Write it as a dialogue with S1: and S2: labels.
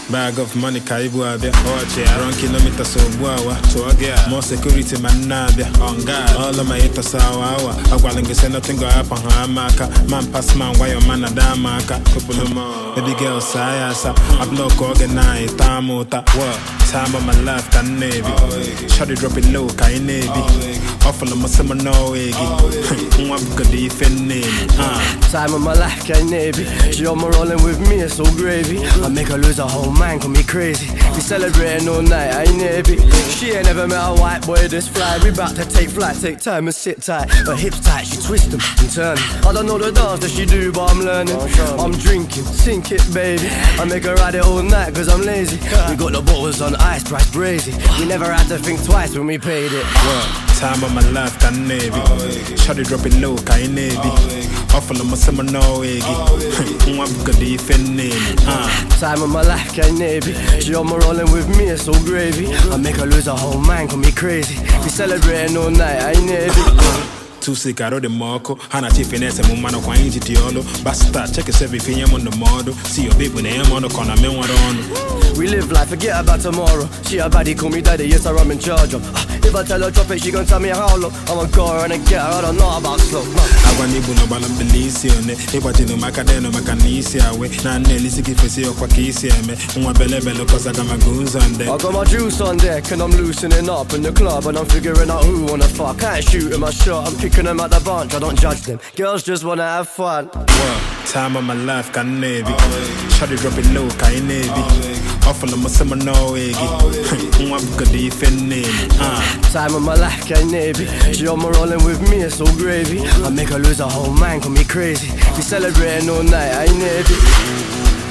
S1: Bag of money ka ibu abịa Run kilometers ogbu awa More security ma nna abịa All of my haters awa awa Agwala gị say nothing go happen ha ama aka Man pass man gwa your man ada ama aka Baby girl saa ya asa I block oge na ịta m ụta Time of my life ka m na-ebi Shawty drop it low ka ị na-ebi Ọfụlụ m sị m n'ọwa gị Nwa bugodi ife m na-ebi Ah.
S2: Time of my life, can navy. She on my rolling with me, it's so gravy. I make her lose her whole mind, call me crazy. We celebrating all night, I ain't navy. She ain't never met a white boy this fly. We bout to take flight, take time and sit tight. Her hips tight, she twist them and turn. 'em. I don't know the dance that she do, but I'm learning. I'm drinking, sink it, baby. I make her ride it all night, cause I'm lazy. We got the bottles on ice, price crazy. We never had to think twice when we paid it.
S1: Time of my life ka m na-ebi Shawty drop it low ka ị na-ebi Ọfụlụ m sị m n'ọwa gị Nwa bugodi ife m na-ebi Ah.
S2: Time of my life, can navy. She on my rolling with me, it's so gravy. I make her lose her whole mind, call me crazy. We celebrating all night, I ain't navy.
S1: tusi karo dị m ọkụ ha na chief na-ese m mmanụ kwa anyị ji dị ọlụ basta cheki sevi nye m ndụmọdụ si yo bebu na enye m ọnụ ka ọ na me nwere ọnụ
S2: We live life, forget about tomorrow. She a baddie, call me daddy, yes, sir, I'm in charge of. Ah, if I tell her drop it, she gon' tell me how low. I'ma go her and I get her, I don't know about slow. No.
S1: agwa n'ibu na ọgbala mbili isi one ịgbajinu maka denu maka na isi awe na nna elisi gị fesi ọkwa ka isi eme nwa belebele kọsaga maka ụzọ nde
S2: I got my juice on deck and I'm loosening up in the club and I'm figuring out who wanna fuck. I ain't shooting my shot, I'm picking them out the bunch, I don't judge them. Girls just wanna have fun.
S1: time of my life ka m na-ebi Shawty drop it low ka ị na-ebi ọfụlụ m sị m n'ọwa gị nwa bugodi ife m na-ebi Ah.
S2: Time of my life, can navy. She on my rolling with me, it's so gravy. I make her lose her whole mind, call me crazy. We celebrating all night, I ain't navy.